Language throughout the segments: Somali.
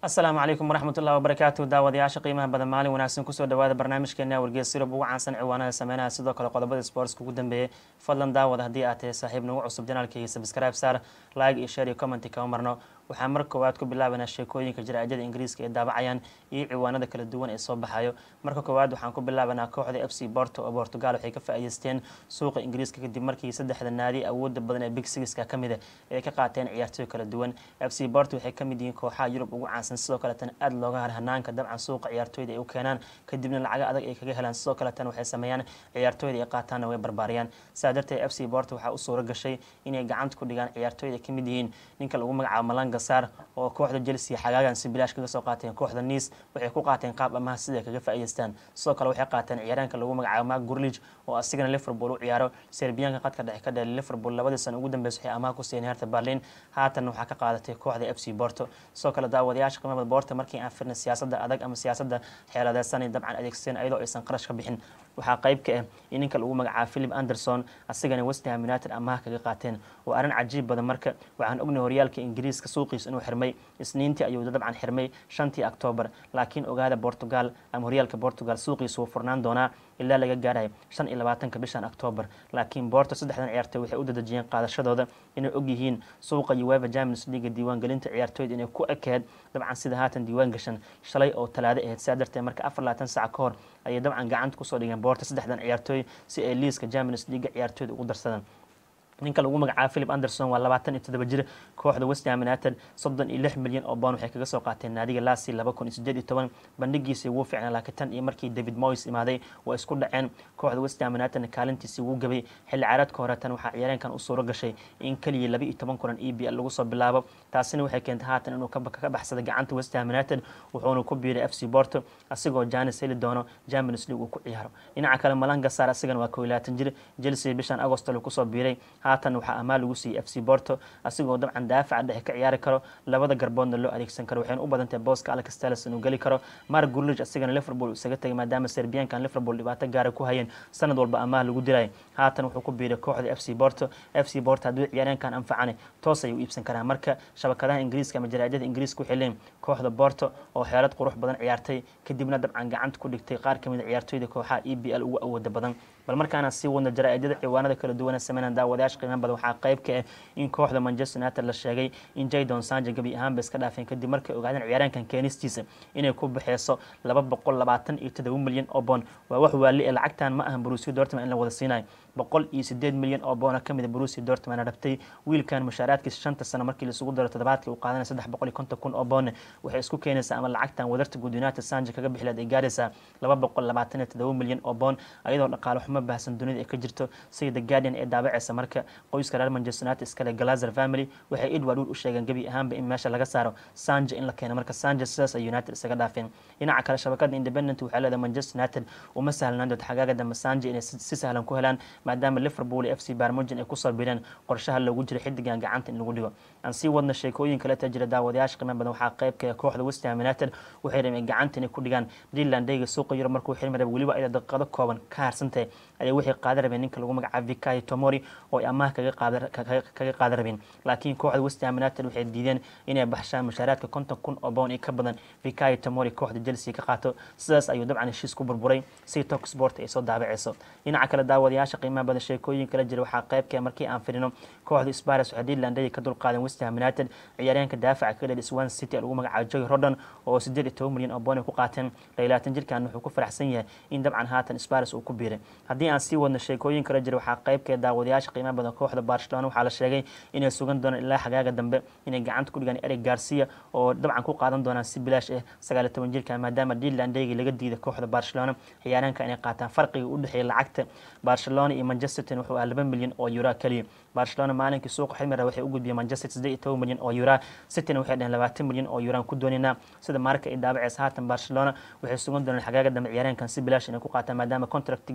asalaamu calaykum waraxmatullahi wabarakaatu daawadayaasha qiimaha badan maalin wanaagsan kusoo dhawaada barnaamijkeena wargees yurub ugu caansan ciwaanada sameynaha sidoo kale qodobada sportska ugu dambeeyay fadlan daawada haddii aad tahay saaxiib nagu cusub janaalkaiyo subscribe saar like iyo share iyo commenti kama marno waxaa mar koowaad ku bilaabanaa sheekooyinka jaraa'idada ingiriiska ee daabacayaan iyo ciwaanada kala duwan ee soo baxayo marka koowaad waxaan ku bilaabanaa kooxda f c borto oo portugal waxay ka faa'iideysteen suuqa ingiriiska kadib markii saddexda naadi awooda badan ee big sixka ka mida ay ka qaateen ciyaartooy kala duwan f c borto waxay ka mid yihiin kooxaha yurub ugu caansan sidoo kaletana aada looga har hanaanka dabcan suuqa ciyaartooyda ay u keenaan kadibna lacaga adag ay kaga helaan sidoo kaletana waxay sameeyaan ciyaartooyda ay qaataanna way barbaariyaan saa darteed f c borto waxaa u suura gashay inay gacanta ku dhigaan ciyaartooyda ka mid yihiin ninka lagu magacaabo malanga saar oo kooxda chelsea xagaagan si bilaash kaga soo qaateen kooxda nice waxay ku qaateen qaab amaha sida kaga faa'iideystaan sidoo kale waxay qaateen ciyaaraanka lagu magacaabo mark gurlij oo asigana liverpool u ciyaaro serbiyaanka qadka dhexe ka dheelay liverpool labadii sano ugu dambeysa waxay amaha ku siiyeen herta berlin haatan waxaa ka qaadatay kooxda f c borto sidoo kale daawadayaasha qiimada borto markii aan firnay siyaasadda adag ama siyaasadda xeeladeysanay dabcan adeegsadeen ayadoo aysan qarash ka bixin waxaa qayb ka ah in ninka lagu magacaabo philip anderson asigana westham united amaha kaga qaateen waa arrin cajiib badan marka waxaan ognay horyaalka ingiriiska suuqiisa inuu xirmay isniintii ayuu dabcan xirmay shantii octoobar laakiin ogaada portugal ama horyaalka portugal suuqiisa wuu furnaan doonaa ilaa laga gaarayo shan iyo labaatanka bishan octoobar laakiin borto saddexdan ciyaartooy waxay u dadejiyeen qaadashadooda inay ogyihiin suuqa ueva champions leaga diiwaangelinta ciyaartooyda inay ku ekeed dabcan sida haatan diiwaan gashan shalay oo talaado ahayd sidaa darteed marka afar labaatan sac ka hor ayay dabcan gacanta kusoo dhigeen boorta saddexdan ciyaartooy si ay liiska champions leaga ciyaartooyda ugu darsadaan ninka lagu magacaabo philip anderson waa labaatan iyo toddoba jir kooxda westham united soddon iyo lix milyan oo boon waxay kaga soo qaateen naadiga lasi laba kun iyo sideed iyo toban bandhigiisii wuu fiicnaa laakiin tan iyo markii david moyes imaaday waa isku dhaceen kooxda westham unitedna kaalintiisii wuu gabay xilli caaradka hore tan waxaa ciyaareenkan u suuro gashay in keliya laba iyo toban kulan e b l lagu soo bilaabo taasina waxay keentay haatan inuu ka baxsaday gacanta westham united wuxuuna ku biiray f c borto asigoo janis heli doono champions league uu ku ciyaaro dhinaca kale malanga saar asigana waa koo iyo labaatan jir chelsea bishan agostol kusoo biiray haatan waxaa amaal lagu siiyey f c borto asigoo dabcan daafaca dhexe ka ciyaari karo labada garboodna loo adeegsan karo waxayna u badantahay booska alex telles inuu geli karo mark gurlij asigana liverpool isaga tegay maadaama serbiyaankan liverpool dhibaato gaara ku hayeen sanad walba amaah lagu diray haatan wuxuu ku biiray kooxda f c borto f c borto hadduu ciyaareenkan anfacane toos ayuu iibsan karaa marka shabakadaha ingiriiska ama jaraa'idada ingiriiska waxay leeyihin kooxda borto oo xeelad qurux badan ciyaartay kadibna dabcan gacanta ku dhigtay qaar kamid a ciyaartooyda kooxaha e b l ugu awooda badan bal markaana sii wadno jaraa'idada ciwaanada kala duwana sameynaan daawadayaasha qiimaha badan waxaa qayb ka ah in kooxda manchester united la sheegay in jadon sanje gabi ahaanba iska dhaafeen kadib markay ogaadeen ciyaaraankan keenistiisa inay ku baxeyso laba boqol labaatan iyo todoba milyan oo boon waa wax waali ee lacagtan ma ahan brusia dortman in la wada siinayo boqol iyo sideed milyan oo boona kamid a brusia dortman rabtay wiilkan mushaaraadkiisa shanta sano markii laisugu daro toddobaadkii uu qaadanaya saddex boqol iyo konton kun oo boone waxay isku keenaysaa ama lacagtan wadarta guud united sanje kaga bixileed ay gaaraysaa laba boqol labaatan iyo todoba milyan oo boon ayadoo dhaqaale xumo baahsan dunida ay ka jirto sida the guardian ee daabaceysa marka qoyska reer manchester united iskale galazer family waxay edward wood u sheegeen gebi ahaanba in meesha laga saaro sanje in la keeno marka sanje sidaas ay united isaga dhaafeen dhinaca kale shabakada independent waxay leedahay manchester united uma sahlanaan doonto xagaaga dambe sanje inay si sahlan ku helaan maadaama liverpool iyo f c barmogin ay kusoo bireen qorshaha loogu jiro xidigan gacanta in lagu dhigo aan sii wadna sheekooyin kale ta jira daawadayaasha qiimo badan waxaa qaybka kooxda westham united waxay rabeen gacanta inay ku dhigaan greenland dayga suuqa yurub markuu xilmi raba weliba ayada daqiiqado kooban ka harsantahay ayay waxay qaadan rabeen ninka lagu magacaabo vikayo tomori oo ay amaah kaga qaadan rabeen laakiin kooxda westham united waxay diideen inay baxshaan mushaaraadka konton kun oo bown iyo ka badan vikayo tomori kooxda chelsea ka qaato sidaas ayuu dabcan heshiis ku burburay si tok sport ay soo daabaceyso dhinaca kale daawadayaasha qiimaha badan sheekooyin kala jira waxaa qaybka markii aan fidhino kooxda spares waxay dealandaya ka dulqaadeen westham united ciyaaryaanka daafaca ka dhel swan city lagu magacaabo joy rodon oo sideed iyo toban milyan oo boon ay ku qaateen laylatan jirkan wuxuu ku faraxsan yahay in dabcan haatan spares uu ku biiray haddii aan sii wadno sheekooyin kala jira waxaa qaybkee daawadayaasha qiimaha badan kooxda barcelona waxaa la sheegay inay sugan doonaan ilaa xagaaga dambe inay gacanta ku dhigaan eric garcia oo dabcan ku qaadan doonaan si bilaash ah sagaal iyo toban jirkan maadaama dealandaygi laga diiday kooxda barcelona ciyaaraanka inay qaataan farqiga u dhexeeya lacagta barcelona iyo manchester wuxuu ah laba milyan oo euro keliya barcelona maalinkii suuqa xilmira waxay u gudbiyeen manchester siddeed iyo toban milyan oo euro cityna waxay dhaheen labaatan milyan oo euraan ku doonaynaa sida maarka ay daabaceysa haatan barcelona waxay sugan doonaan xagaaga dambe ciyaaraankan si bilaash inay ku qaataan maadaama contractigiisa uu dhici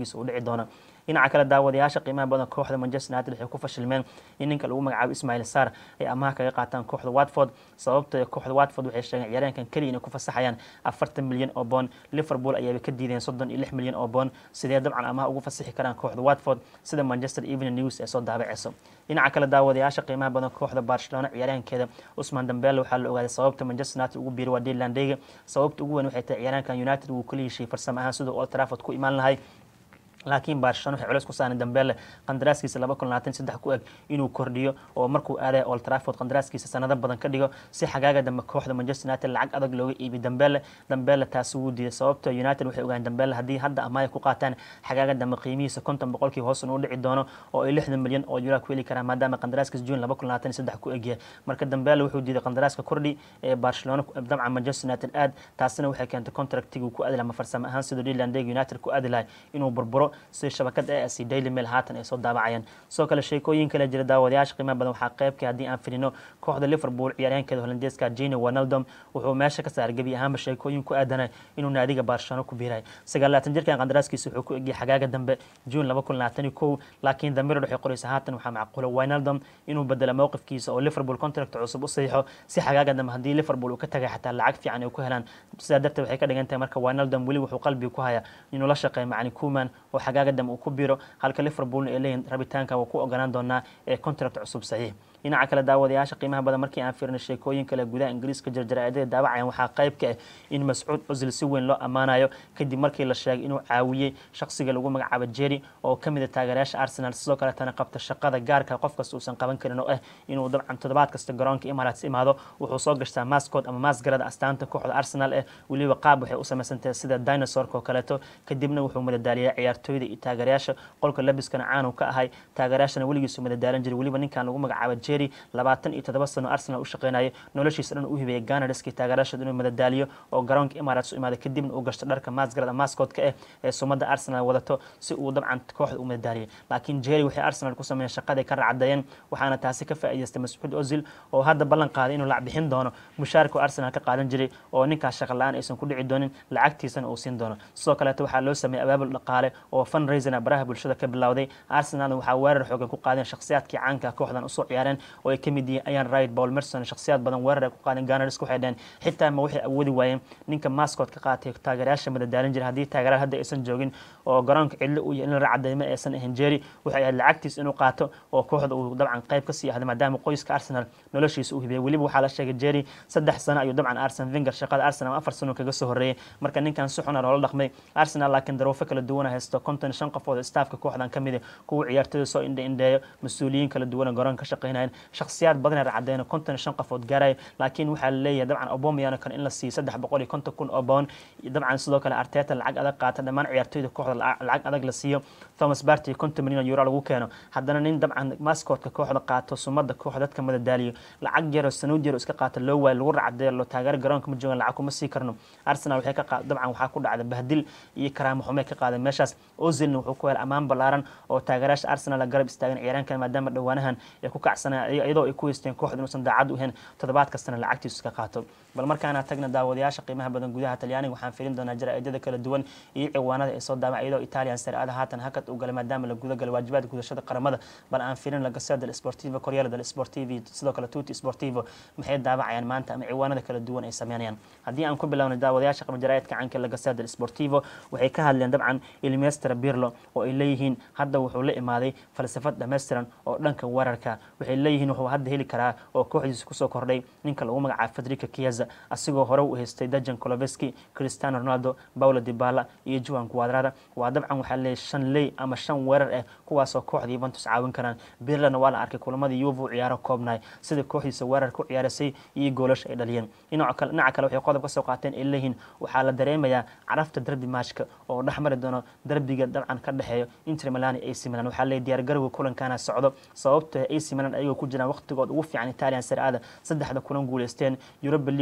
doona dhinaca kale daawadayaasha qiimaha badan kooxda manchester united waxay ku fashilmeen in ninka lagu magacaabo ismail sar ay amaha kaga qaataan kooxda watford sababto kooxda watford waxay sheegeen ciyaaryaankan keliya inay ku fasaxayaan afartan milyan oo boon liverpool ayaaba ka diideen soddon iyo lix milyan oo boon sidee dabcan amaha ugu fasaxi karaan kooxda watford sida manchester evening news ee soo daabaceyso dhinaca kale daawadayaasha qiimaha badan kooxda barcelona ciyaaryahankeeda usman dambele waxaa la ogaaday sababta manchester united ugu biiray waa delandega sababta ugu weyn waxay tahay ciyaaryahankan united uu kala heshiiyey farsamo ahaan siduu old trafford ku imaan lahay laakiin barcelona waxay culeys ku saareen dambele qandaraaskiisa laba kun labaatan saddex ku eg inuu kordhiyo oo markuu aadaya old trafford qandaraaskiisa sanado badan ka dhigo si xagaaga dambe kooxda manchester united lacag adag looga iibiy dambele dambele taasi wuu diiday sababto united waxay ogaan dambele haddii hadda amaaya ku qaataan xagaaga dambe qiimihiisa konton boqolkii hoosan uu dhici doono oo ay lixdan milyan oo euro ku heli karaan maadaama qandaraaskiisa june laba kun labaatan saddex ku egyahay marka dambele wuxuu diiday qandaraaska kordhi ee barcelona dabcan manchester united aad taasina waxay keentay contractiguu ku aadi laha ma farsamo ahaan sidoo dealandeg united ku aadi lahay inuu burburo sida shabakada e c daily mail haatan ay soo daabacayaan sidoo kale sheekooyin kale jira daawadayaasha qiimaha badan waxaa qeybka haddii aan filino kooxda liverpool ciyaaryahankeeda holandeeska jene wanaldom wuxuu meesha ka saaray gebi ahaanba sheekooyin ku aadanay inuu naadiga barcelona ku biiray sagaalaatan jirkan qandaraaskiisa wuxuu ku egiyay xagaaga dambe june laba kun labaatan kow laakiin damirid waxay qoraysa haatan waxaa macquula winaldom inuu bedelo mowqifkiisa oo liverpool contract cusub u saxiixo si xagaaga dambe haddii liverpool uu ka tagay xataa lacag fiican ay ku helaan sidaa darteed waxay ka dhigan tahay marka winaldom weli wuxuu qalbiga ku hayaa inuu la shaqeeyo macni kuman oo xagaaga dambe uu ku biro halka liverpoolna ay leeyihin rabitaanka waa ku ogolaan doonaa ee contract cusub saxiix dhinaca kale daawadayaasha qiimaha badan markii aan fiirno sheekooyin kale gudaha ingiriiska jarjaraadada daawacayaan waxaa qayb ka ah in mascuud osil si weyn loo ammaanayo kadib markii la sheegay inuu caawiyey shaqsiga lagu magacaabo jerry oo ka mid a taageerayaasha arsenal sidoo kaletana qabta shaqada gaarka qof kasta uusan qaban karin oo ah inuu dabcan toddobaad kasta garoonka emirates imaado wuxuu soo gashtaa maskood ama maasgarada astaanta kooxda arsenal eh weliba qaab waxay u samaysantahay sida dinosaurka oo kaleeto kadibna wuxuu madadaaliyay ciyaartooyda iyo taageerayaasha qolka labiskana caanu ka ahay taageerayaashana weligiisu madadaalan jiray weliba ninkan lagu magacaabo jerry labaatan iyo toddoba sano arsenal u shaqeynayay noloshiisa dhan u hibeeyay ganarski taageerayaashood inuu madadaaliyo oo garoonka emirates u imaaday kadibna uu gashto dharka maasgarada maskoodka eh ee sumada arsenal wadato si uu dabcan kooxda u madadaaliyay laakiin jerry waxay arsenal ku sameeyeen shaqaday ka racadayeen waxaana taasi ka faa'iidaystay mascuud ozil oo hadda ballan qaaday inuu lacag bixin doono mushaarka arsenal ka qaadan jiray oo ninkaas shaqa la-aan aysan ku dhici doonin lacagtiisana uu siin doono sidoo kaleeto waxaa loo sameeyey abaabul dhaqaale oo fundraisina baraha bulshada ka bilowday arsenalna waxaa weerar xoogan ku qaadeen shakhsiyaadkii caanka kooxdan usoo ciyaareen oo ay ka mid yihiin ayan right paul merson shakhsiyaad badan weerar ay ku qaadeen ganars waxay dhaheen xitaa ma waxay awoodi waayeen ninka maskood ka qaatay taageerayaasha madadaalin jira haddii taageerayaal hadda aysan joogin oo garoonka cidlo uu yahay in la racadayma aysan ahayn jerry waxay ahayd lacagtiis inuu qaato oo kooxda uu dabcan qayb ka sii ahday maadaama qoyska arsenal noloshiisa u hibiyay weliba waxaa la sheegay jerry saddex sano ayuu dabcan arsen finger shaqada arsenal afar sano kaga soo horreeyay marka ninkan si xuna loola dhaqmay arsenal laakiin daruufo kala duwana haysto konton shan qofood staafka kooxdan ka mid ah kuwa ciyaartooyda soo indha indheeyo mas-uuliyiin kala duwana garoonka ka shaqeynayeen shakhsiyaad badan ay racadeen konton shan qofood gaaraya laakiin waxaa laleeyahay dabcan obomayano kale in la siiyo saddex boqol iyo konton kun oo boon dabcan sidoo kale arteta lacag adag qaata dhammaan ciyaartooyda kooxda lacag adag la siiyo thomas barty konton milyan euro lagu keeno haddana nin dabcan maskoodka kooxda qaato sumada kooxda dadka madadaaliyo lacag yaroo sanuud yaro iska qaata loo waayo lagu racdeeyo loo taageero garoonka ma joogan lacag kuma sii karno arsenal waxay ka qaad dabcan waxaa ku dhacda bahdil iyo karaamo xume ka qaadeen meeshaas ozilna wuxuu ku helay ammaan ballaaran oo taageerayaasha arsenal garab istaagan ciyaaraankan maadaama dhowaanahan ay ku kacsanayaan iyadoo ay ku haysteen kooxda inuusan daacad u ahayn toddobaad kastana lacagtiisu iska qaato bal markaana tagna daawadayaasha qiimaha badan gudaha talyaaniga waxaan filin doonaa jaraa'idada kala duwan iyo ciwaanada ay soo daama iyadoo italian sare-ada haatan hakad u galay maadaama la guda galay waajibaadka gudashada qaramada bal aan filin la gasea del sportivo koryala del sportivi sidoo kale tuti sportivo maxay daawacayaan maanta ama ciwaanada kala duwan ay sameynayaan haddii aan ku bilowna daawadayaasha qaba jaraa'idka canka la gasea del sportivo waxay ka hadleen dabcan ilmester birlo oo ay leeyihiin hadda wuxuu la imaaday falsafad dhammaystiran oo dhanka weerarka waxay leeyihiin wuxuu hadda heli karaa oo kooxdiisa kusoo kordhay ninka lagu magacaabo federica kiaza asigoo hore u haystay dajan coloveski cristiano ronaldo paulo dibala iyo juan quadrada waa dabcan waxaa leeyahy shan ley ama shan weerar ah kuwaasoo kooxda yuventus caawin karaan birlana waa la arkay kulamadii yuva u ciyaaro koobnahay sida kooxdiisa weerarka u ciyaarasay iyo goolasha ay dhaliyeen dhinaca kale waxay qodob ka soo qaateen ay leeyihiin waxaa la dareemayaa carafta derbi matchka oo dhexmari doono derbiga dabcan ka dhexeeyo inter milan iyo ac milan waxaa leeyahy diyaargarowga kulankaana socdo sababto ac milan ayagoo ku jiraan waqtigood ugu fiican italian sare-ada saddexda kulan guuleysteen europa league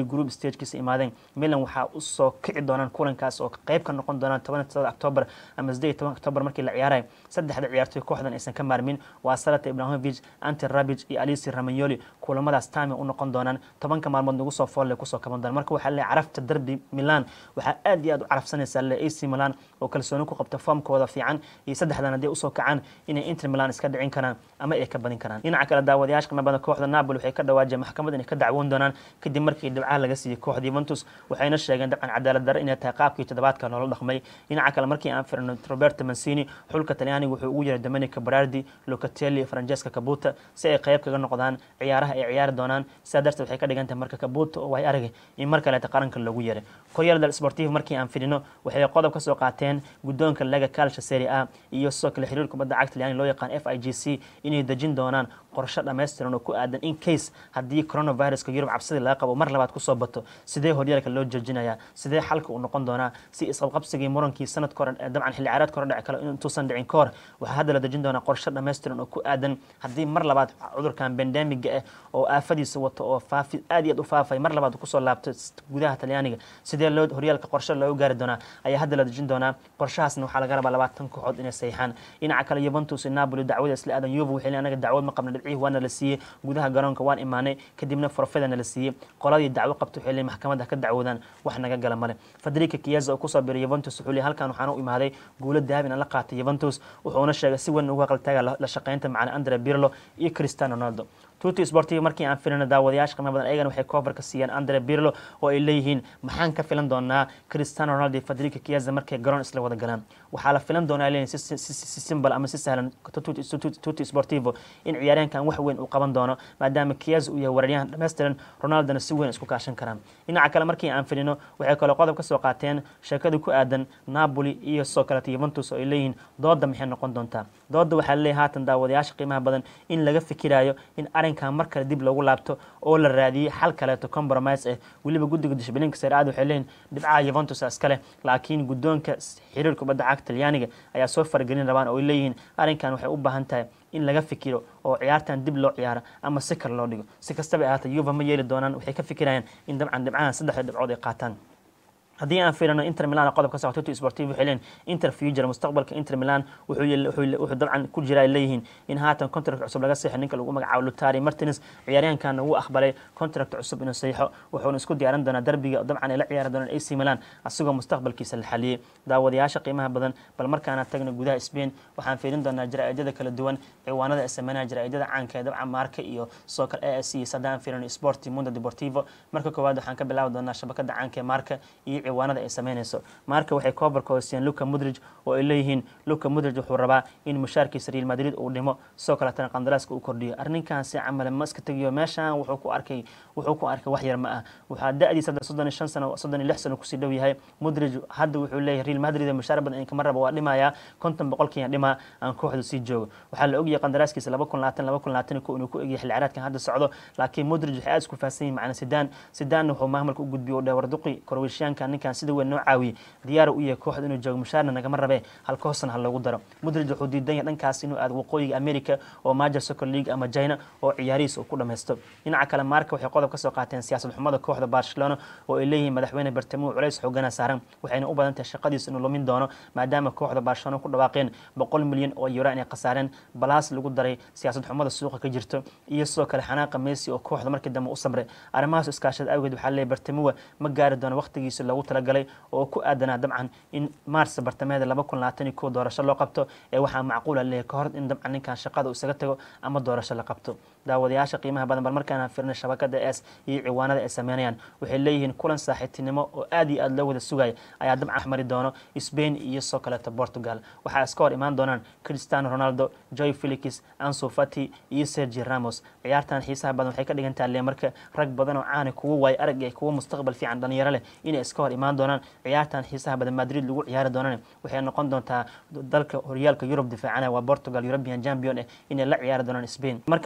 group stagekiisa imaadeen milan waxaa usoo kici doonaan kulankaas oo qeyb ka noqon doonaan toban october ama sideed iyo toban october markii la ciyaarayo saddexda ciyaartoy kooxdan aysan ka maarmin waa salata ibrahimovic anti rabij iyo alisi ramanyoli kulamadaas time u noqon doonaan tobanka maalmood nagu soo foolle kusoo kaban doonaan marka waxaa leeyahay carafta derby milan waxaa aad iyo aad u carafsanaysaa le ac milan oo kalsooni ku qabta foomkooda fiican iyo saddexdan hadday usoo kacaan inay inter milan iska dhicin karaan ama ay ka badin karaan dhinaca kale daawadayaasha qiimo badan kooxda napoli waxay ka dhawaajeen maxkamad inay ka dacwoon doonaan kadib markii dhibcaha laga siiyey kooxda yuventus waxayna sheegeen dabcan cadaalad darre inay tahay qaabkii toddobaadka loola dhaqmay dhinaca kale markii aan firno roberto mancini xulka talyaaniga wuxuu ugu yeeray dominica berardi locatelli francesca cabuta si ay qayb kaga noqdaan ciyaaraha ay ciyaari doonaan sidaa darteed waxay ka dhigan tahay marka cabuta oo way aragay in mar kaleeta qaranka loogu yeeray koryal del sportivo markii aan fidhino waxay qodob ka soo qaateen guddoonka lega calcia serie a iyo sidoo kale xiriir kubadda cagta talyaaniga loo yaqaan f i g c inay dejin doonaan qorshe dhammaystiran oo ku aadan in case haddii coronaviruska yurub cabsidii laga qabo mar labaad kusoo bato sidee horyaalka loo joojinayaa sidee xalka uu noqon doonaa si isqabqabsigii murankii sanadka hore dabcan xilli ciyaareedka hore dhici kale intuusan dhicin ka hor waxaa hadda la dejin doonaa qorshe dhammaystiran oo ku aadan haddii mar labaad cudurkan bandemiga ah oo aafadiisa wato oo faafi aad iyo aad u faafay mar labaad kusoo laabto gudaha talyaaniga sidee loo horyaalka qorshe loogu gaari doonaa ayaa hadda la dejin doonaa qorshahaasna waxaa laga rabaa labaatan kooxood inay saxiixaan dhinaca kale yuventus iyo napoli dacwada isla aadan yuve waxay leeyihin anaga dacwad ma qabna dhibcihii waana la siiyey gudaha garoonka waan imaanay kadibna forfedana la siiyey qoladii dacwo qabta waxay leeyihin maxkamadda ka dacwoodaan wax naga gala male federica chiesa oo kusoo biray yuventus wuxuu leeyahay halkan waxaan u imaaday guulo dahabin aan la qaatay yuventus wuxuuna sheegay si weyn uga qaltaaga la shaqaynta macana andre birlo iyo cristiano ronaldo tuti sportiv markii aan filino daawadayaasha qiimo badan ayagana waxay koofarka siiyeen andre birlo oo ay leeyihiin maxaan ka filan doonaa cristiano ronaldo iyo federica chiesa markay garoon isla wada galaan waxaa la filan doonaa leeyihin si simbal ama si sahlan tuti sportivo in ciyaaryahankan wax weyn uu qaban doono maadaama chiesa uu yahay weeraryahan dhammaystiran ronaldona si weyn isku kaashan karaan dhinaca kale markii aan filino waxay kaloo qodob ka soo qaateen sheekadii ku aadan napoli iyo sidoo kaleta yuventus oo ay leeyihiin dooda maxay noqon doontaa dooda waxaa leeyahay haatan daawadayaasha qiimaha badan in laga fikirayo in arrinkan mar kale dib loogu laabto oo la raadiyey xal kaleeto compromise ah weliba guddiga dishbilinka sare-aad waxay leeyihin dhibcaha yuventus iskale laakiin guddoonka xiriir kubadda cagta talyaaniga ayaa soo faragelin rabaan oo ay leeyihiin arrinkan waxay u baahan tahay in laga fikiro oo ciyaartan dib loo ciyaaro ama si kale loo dhigo si kastaba ahaata yuva ma yeeli doonaan waxay ka fikirayaan in dabcan dhibcahan saddexda dhibcood ay qaataan haddii aan fiirino inter milan qodobka socota tuti sportiv waxay leeyihin inter future mustaqbalka inter milan wuxuu dabcan ku jira ay leeyihiin in haatan contract cusub laga seexo ninka lagu magacaabo lutari martins ciyaaryahankan wuu aqbalay contract cusub inuu seexo wuxuuna isku diyaaran doonaa derbiga dabcan ay la ciyaari doonaan ac milan asigoo mustaqbalkiisa la xaliyey daawadayaasha qiimaha badan bal markaana tagna gudaha spain waxaan fiirin doonaa jaraa'idada kala duwan ciwaanada ay sameynaya jaraa'idada caanka ee dabcan marka iyo sidoo kale a s c haddaan fiirino sporti mundo deportivo marka koowaad waxaan ka bilaabi doonaa shabakada caanka ee marka iyo ciwaanada ay sameynayso marka waxay koobarka hoosiyeen luka mudrij oo ay leeyihiin luka mudrij wuxuu rabaa in mushaarkiisa real madrid uu dhimo sidoo kaletana qandaraaska uu kordhiyo arrinkaasi camale ma iska tegiyo meeshan wuxuu ku arkay wuxuu ku arkay wax yar ma ah waxaa da-diisa hadda soddon iyo shan sano soddon iyo lix sano kusii dhow yahay mudrij hadda wuxuu leeyahay real madrid mushaar badan in kama raba waa dhimayaa konton boqolkiiya dhimaa aan kooxdu sii joogo waxaa la ogyahay qandaraaskiisa laba kun labaatan laba kun labaatan ko inuu ku egyahay xilli ciyaareedkan hadda socdo laakiin mudrij waxay aad isku faahsan yihin macna sidaan sidaanna wuxuu maamulka u gudbiyay oo dhawarduqi korweyshiyaanka ninkan sida weyn noo caawiyey diyaar u yahay kooxda inuu joogo mushaarna nagama rabe halka hoosna ha loogu daro mudrij wuxuu diidan yahay dhankaas inuu aado waqooyiga america oo major soccer league ama china oo ciyaarihiis uu ku dhammaysto dhinaca kale maarka waxay qodob ka soo qaateen siyaasad xumada kooxda barcelona oo ay leeyihiin madaxweyne bartamo culays xoogana saaran waxayna u badan tahay shaqadiisa inuu lumin doono maadaama kooxda barcelona ku dhawaaqeen boqol milyan oo euro inay khasaareen balaas lagu daray siyaasad xumada suuqa ka jirto iyo sidoo kale xanaaqa messi oo kooxda markii dambe u samray arrimahaas iskaashada awgeed waxaa leeyahay bartamowa ma gaari doono waqtigiisa loogu talagalay oo ku aadanaa dabcan in maars bartameeda laba kun labaatan iyo kow doorasho loo qabto ee waxaa macquula leeyahay ka hor in dabcan ninkan shaqada uu isaga tago ama doorasho la qabto daawadayaasha qiimaha badan bal markaana firnay shabakada es iyo ciwaanada ay sameynayaan waxay leeyihiin kulan saaxiibtinimo oo aad iyo aad loo wada sugaya ayaa dabcan axmari doono spain iyo soo kaleeto portugal waxaa iska hor imaan doonaan cristiano ronaldo joy felix anso fati iyo sergi ramos ciyaartan xiisaha badan waxay ka dhigan tahay le marka rag badan oo caana kuwa waay arag ee kuwa mustaqbal fiican dhalinyaro leh inay iska hor imaan doonaan ciyaartan xiisaha badan madrid lagu ciyaari doonaan waxay noqon doontaa dalka horyaalka yurub difaacana waa portugal european champion eh inay la ciyaari doonaan spain markaana fiirina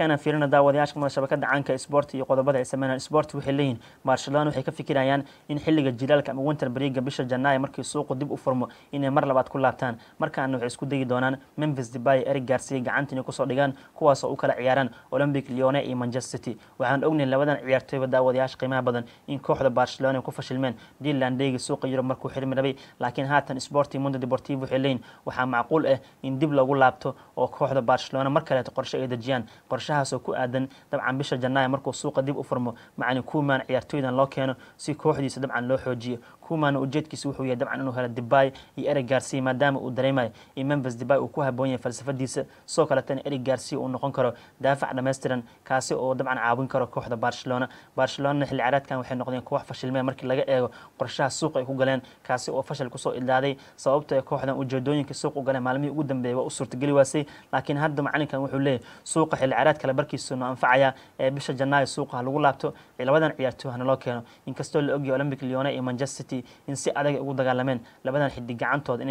daawadayaasha kumada shabakada caanka sport iyo qodobada ay sameynayaan sport waxay leeyihin barcelona waxay ka fikirayaan in xilliga jilaalka ama winter breega bisha janaayo markii suuqu dib u furmo inay mar labaad ku laabtaan markaana waxay isku dayi doonaan memphis debay eric garcia gacanta inay kusoo dhigaan kuwaas oo u kala ciyaaraan olympic leone iyo manchester city waxaan ognahay labadan ciyaartooyba daawadayaasha qiimaha badan in kooxda barcelona ay ku fashilmeen dealandegi suuqa yurub markuu xirmi rabay laakiin haatan sporti mundo deportivo waxay leeyihin waxaa macquul ah in dib lagu laabto oo kooxda barcelona mar kaleeto qorshe ay dejiyaan qorshahaas oo ku aadan dabcan bisha janaayo markuu suuqa dib u furmo macni kuumaan ciyaartooydan loo keeno si kooxdiisa dabcan loo xoojiyo kuumaana ujeedkiisa wuxuu yahay dabcan inuu helo debay iyo eric garcia maadaama uu dareemayo in memphis debay uu ku haboon yahay falsafadiisa sidoo kaletana eric garcia uu noqon karo daafac dhammaystiran kaasi oo dabcan caawin karo kooxda barcelona barcelona xilli ciyaareedkan waxay noqdeen koox fashilmeen markii laga eego qorshaha suuqa ay ku galeen kaasi oo fashil kusoo idlaaday sababto ee kooxdan ujeedooyinka suuq u galeen maalmihii ugu dambeeyay waa u suurtageli waasay laakiin hadda macalinkan wuxuu leeyahy suuqa xilli ciyaareed kale barkiisa no anfacaya ee bisha janaayo suuqa ha lagu laabto labadan ciyaartooy hana loo keeno inkastoo la ogyahay olympic leone iyo manchester city in si adag ay ugu dagaalameen labadan xidig gacantooda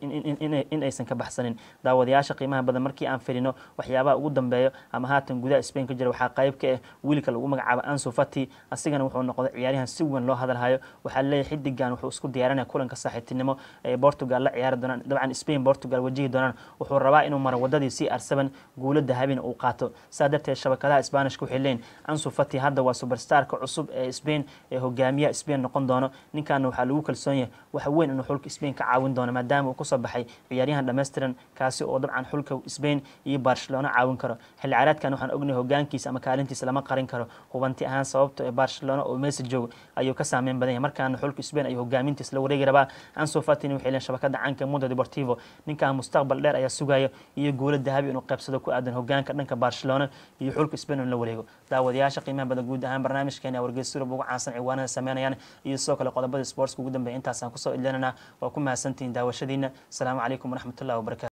in aysan ka baxsanin daawadayaasha qiimaha badan markii aan firino waxyaabaha ugu dambeeyo ama haatan gudaha spain ka jira waxaa qayb ka ah wiilka lagu magacaabo anso fati asigana wuxuu noqday ciyaaryahan si weyn loo hadalhayo waxaa leeyahay xidigan wuxuu isku diyaarinaya kulanka saaxiibtinimo ee portugal la ciyaari doonaan dabcan spain portugal wajihi doonaan wuxuu rabaa inuu maro wadadii c r seven guulo dahabina uu qaato saa darteed shabakadaha sbaanishka waxay leeyihin anso fati hadda waa superstarka cusub ee spain ee hogaamiyaha spain noqon doono ninkaana waxaa lagu kalsoon yahay waxa weyn inuu xulka spain ka caawin doono maadaama uu kusoo baxay ciyaaryahan dhammaystiran kaasi oo dabcan xulka spain iyo barcelona caawin karo xilli ciyaareedkan waxaan ognahay hogaankiisa ama kaalintiisa lama qarin karo hubanti ahaan sababto ee barcelona oo messi joogo ayuu ka saameyn badan yahay markaana xulka spain ayuu hogaamintiisa la wareegi rabaa anso fatin waxay leeyihin shabakada caanka mundo deportivo ninkan mustaqbal dheer ayaa sugaya iyo guulo dahabi inuu qaybsado ku aadan hogaanka dhanka barcelona iyo xulka spain in la wareego daawadayaasha qiimaha badan guud ahaan barnaamijkeena wargeys yurub ugu caansan ciwaanada sameynayaan iyo sidoo kale qodobada sportska ugu dambeeya intaasaan kusoo idlinanaa waa ku mahadsantihiin daawashadiina asalaamu calaykum waraxmatullahi wabarakatu